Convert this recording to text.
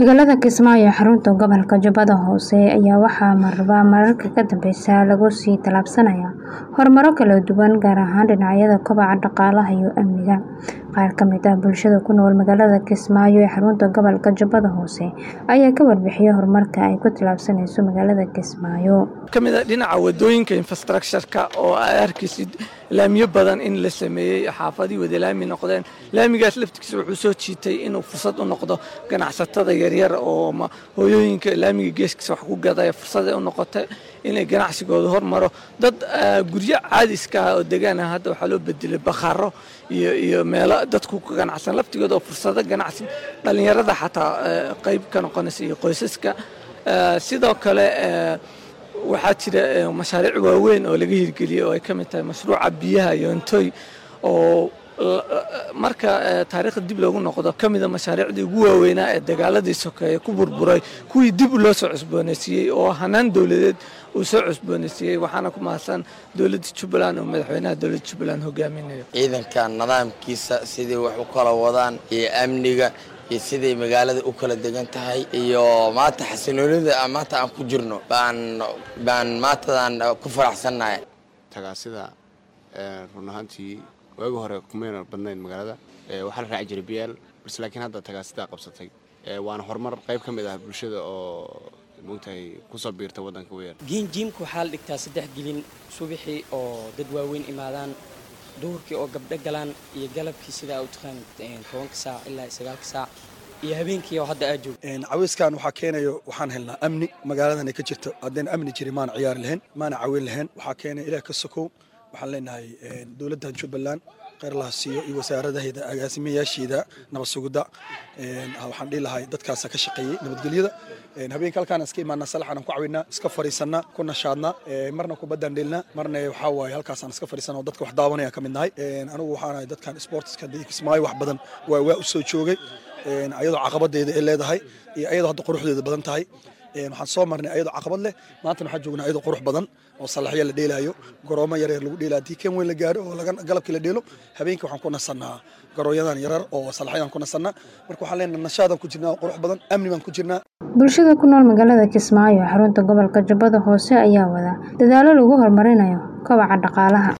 Magaalada Kismaayo ee xarunta gobolka Jubbada Hoose ayaa waxaa marba mararka ka dambeysa lagu sii tallaabsanayaa horumaro kala duwan gaar ahaan dhinacyada kobaca dhaqaalaha iyo amniga. Qaar ka mid ah bulshada ku nool magaalada Kismaayo ee xarunta gobolka Jubbada Hoose ayaa ka warbixiyay horumarka ay ku tallaabsanayso magaalada Kismaayo. ka mid ah dhinaca wadooyinka infrastructure-ka oo ay arkaysid laamiyo badan in la sameeyey xaafadii wada laami noqdeen laamigaas laftigiisa wuxuu soo jiitay inuu fursad u noqdo ganacsatada yaryar oo ma- hooyooyinka laamiga geeskiisa wax ku gadaya fursad ay u noqotay inay ganacsigooda hormaro dad ah, guryo caadiska ah oo degaan ah hadda waxaa loo bedelay bakhaaro iyo iyo meelo dadku ka ganacsan laftigooda oo fursado ganacsi dhalinyarada xataa eh, qayb ka noqonaysa iyo qoysaska Eh, sidoo kale eh, waxaa jira eh, mashaariic waaweyn oo laga hirgeliyey oo ay ka mid tahay mashruuca biyaha yoontoy oo la- marka eh, taariikhda dib loogu noqdo ka mida mashaariicdii ugu waaweynaa ee dagaaladii sokeeye ku burburay kuwii dib loo soo cusboonaysiiyey oo hanaan dowladeed uu soo cusboonaysiiyey waxaana ku mahadsan dowladda jubbaland oo madaxweynaha dowladda jubbaland hogaaminayo ciidanka nidaamkiisa sidai wax u kala wadaan iyo amniga iyo siday magaalada u kala degan tahay iyo maanta xasinoonida aan maanta aan ku jirno baan baan maantadan ku faraxsannahay tagaasida ee, run ahaantii waagi hore kumayna badnayn magaalada ee, waxaa la raaci jiray bl balse laakiin hadda tagaasidaa qabsatay ee, waana horumar qayb ka mid ah bulshada oo mogtahay kusoo biirta waddanka weer giinjiimka waxaa la dhigtaa saddex gelin subaxii oo dad waaweyn imaadaan duhurkii oo gabdho galaan iyo galabkii sidaa u taqaan tobanka saac ilaa sagaalka saac iyo habeenkii oo hadda aad joogto Een, cawiskan waxaa keenayo waxaan helnaa amni magaaladan ay ka jirto haddeen amni jirin maana ciyaari lahayn maana caawin lahayn waxaa keenay ilaah ka sokow waxaan leenahay een, dowladdan jubbaland kheyr laha siiyo iyo wasaaradaheeda agaasimayaasheeda nabad sugidda Een, ha- waxaan dhihi lahay dadkaasa ka shaqeeyey nabadgelyada Een, habeenka halkaan iska imaanaa salaxaan aan ku caawinaa iska fariisanaa ku nashaadnaa Een, marna kubaddaan dheelnaa marna waxaa waaye halkaasaan iska fariisanaa oo dadka wax daawanaya ka mid nahay Een, anigu waxaan ahay dadkan sportska kismaayo wax badan waa waa u soo joogay Een, ayadoo caqabadeeda ay leedahay iyo ayadoo hadda quruxdeeda badan tahay Een, waxaan soo marnay ayadoo caqabad leh maantana waxaan joognaa ayadoo qurux badan oo salaxyo la dheelaayo garoomo yaryar lagu dheelaa haddii kan weyn la gaaro oo laga- galabkii la dheelo habeenkii waxaan ku nasannaa garooyadan yarar oo salaxyadan ku nasannaa marka waxaan leenahay nashaadaan ku jirnaa oo qurux badan amni baan ku jirnaa Bulshada ku nool magaalada Kismaayo ee xarunta gobolka Jubbada Hoose ayaa wada dadaallo lagu horumarinayo kobaca dhaqaalaha.